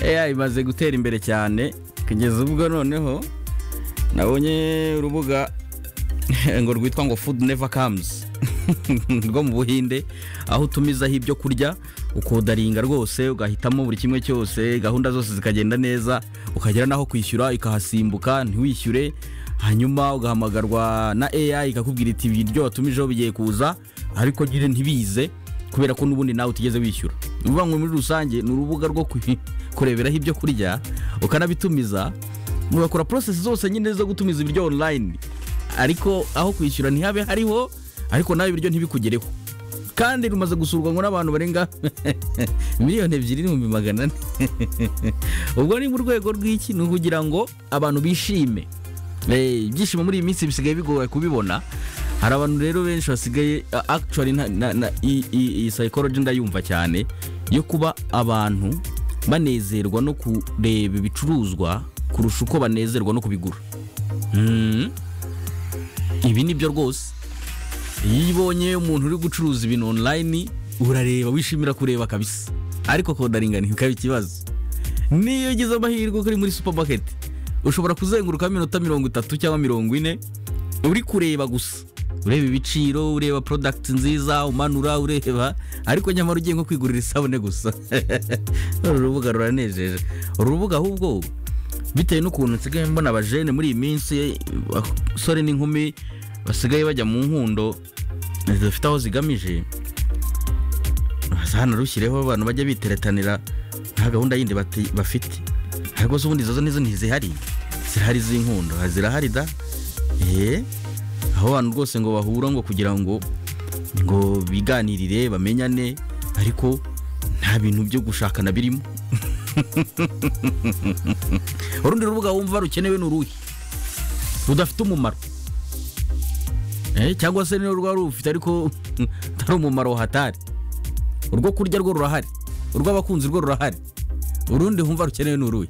AI imaze gutera imbere cyane kugeza ubwo noneho nabonye urubuga ngo rwitwa ngo food never comes rwo mu buhinde aho utumizaho ibyo kurya ukodaringa rwose ugahitamo buri kimwe cyose gahunda zose zikagenda neza ukagera n'aho kwishyura ikahasimbuka ntiwishyure hanyuma ugahamagarwa na AI ikakubwira iti ibiryo watumijeho bigiye kuza ariko nyine ntibize kubera ko n'ubundi nawe utigeze wishyura bivuga ngo muri rusange ni urubuga rwo kureberaho ibyo kurya ukanabitumiza mugakora porosesi zose nyine zo gutumiza ibiryo onurayini ariko aho kwishyura ntihabe hariho ariko nawe ibiryo ntibikugereho kandi rumaze gusurwa ngo n'abantu barenga miliyoni ebyiri n'ibihumbi magana ane ubwo ni mu rwego rw'iki ni ukugira ngo abantu bishime ibyishimo muri iyi minsi bisigaye bigoye kubibona hari abantu rero benshi basigaye akicari iyi sayikoroji ndayumva cyane yo kuba abantu banezerwa no kureba ibicuruzwa kurusha uko banezerwa no kubigura ibi ni byo rwose iyo ubonye umuntu uri gucuruza ibintu onurayini urareba wishimira kureba kabisa ariko kodaringa ntikaba ikibazo niyo ugize amahirwe ko uri muri supamaketi ushobora kuzenguruka iminota mirongo itatu cyangwa mirongo ine uri kureba gusa ureba ibiciro ureba porodagiti nziza umanura ureba ariko nyamara ugiye nko kwigurira isabune gusa uru rubuga ruranejeje uru rubuga ahubwo bitewe n'ukuntu nsigaye mbona abajene muri iyi minsi abasore n'inkumi basigaye bajya mu nkundo zidafite aho zigamije hano rushyireho abantu bajya biteretanira nta gahunda yindi bafite ariko se ubundi izo nizo ntizihari zirahari z'inkundo zirahari da eee aho abantu rwose ngo bahura ngo kugira ngo ngo biganirire bamenyane ariko nta bintu byo gushakana birimo urundi rubuga wumva rukenewe ni uruhe rudafite umumaro cyangwa se niyo rwari rufite ariko utari umumaro wahatari urwo kurya rwo rurahari urw'abakunzi rwo rurahari urundi wumva rukenewe ni uruhe